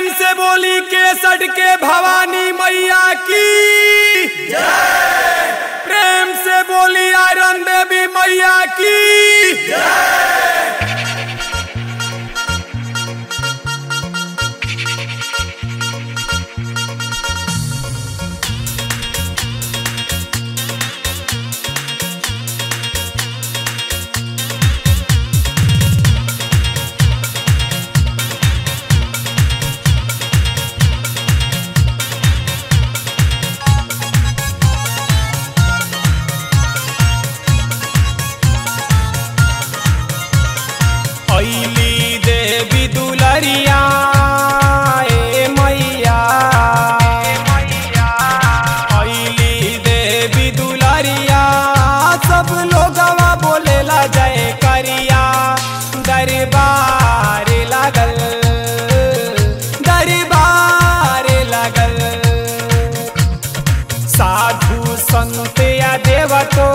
प्रेम से बोली केसट के भवानी मैया की प्रेम से बोली आयरन देवी मैया की ऐली देवी दुलरिया ए मैया ऐली देवी दुलरिया सब लोगवा बोलेला जय करिया दरबार लागल दरबार लागल साधु संत या देवतो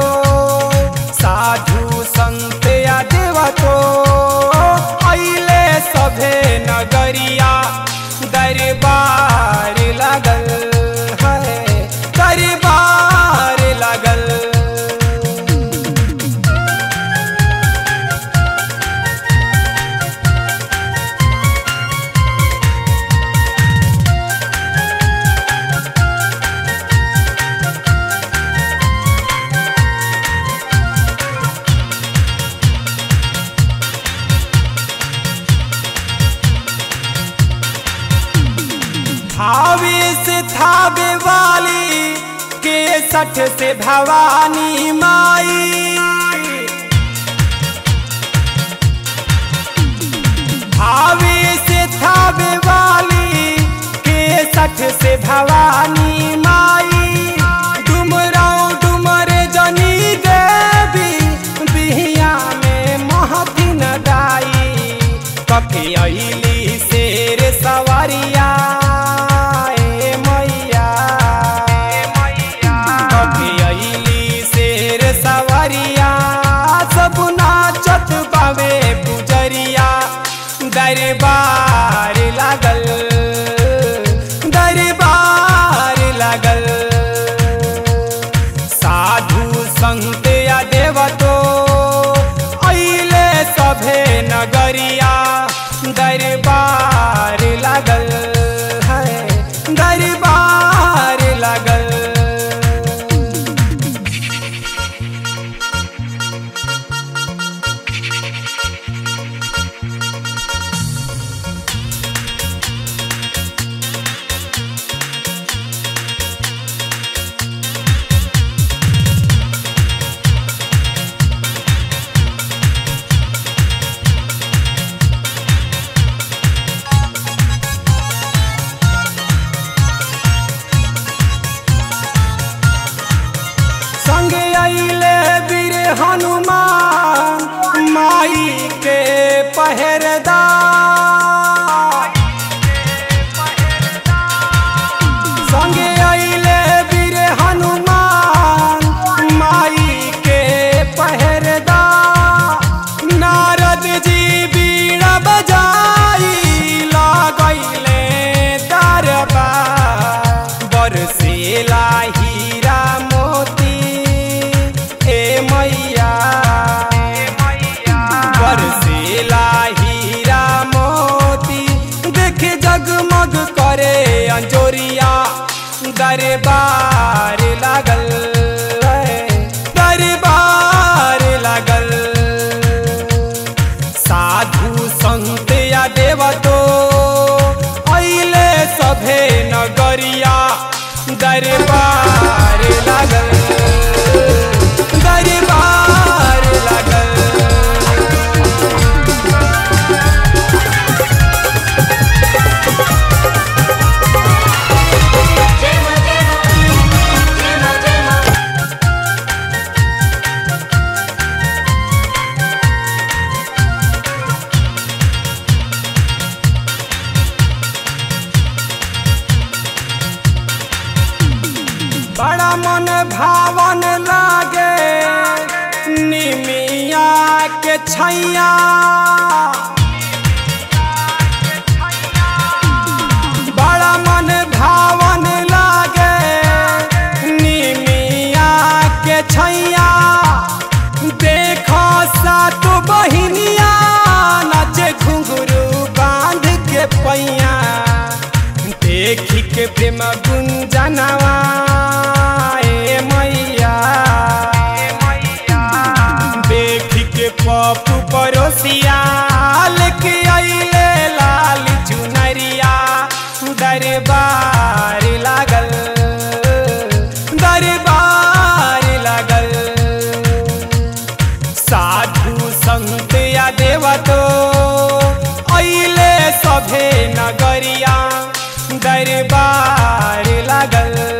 साधु संत या देवतो अइले सभे नगरिया दरबार लागल है दरबार लागल थावे से थावे वाली के सठ से भवानी माई थावे से थावे वाली के सठ से भवानी माई डुमराव डुमर जनी देवी बिहिया में महथिन दाई कखे अइली शेर सवारिया ए मैया कखे अइली शेर सवारिया सब नाचत बावे पुजरिया दरबार लागल दरबार लागल साधु संत या देवतो अइले सभे नगरिया दरबार लागल है दरबार लागल संगे अइले वीर हनुमान माई के पहरदार संगे अइले वीर हनुमान माई के पहरदार नारद जी बीड़ा बजाई लगैले दरबार बरसेला हीरा मोती ए मैया बरसेला हीरा मोती देख जगमग करे अंजोरिया दरबार लागल है, दरबार लागल साधु संत या देवतो अइले सभे नगरिया दरबार लागल दरबार लागल Demo, demo, demo, demo. बड़ा मन भावन लागे निमिया के छैया पैया देखी के प्रेम गुंजनवा ए मैया देखी के पप्पू परोसिया लेके आइले लाल चुनरिया दरबार लागल दरबार लागल साधु संत या देवतो अइले सभे नगरिया दरबार लागल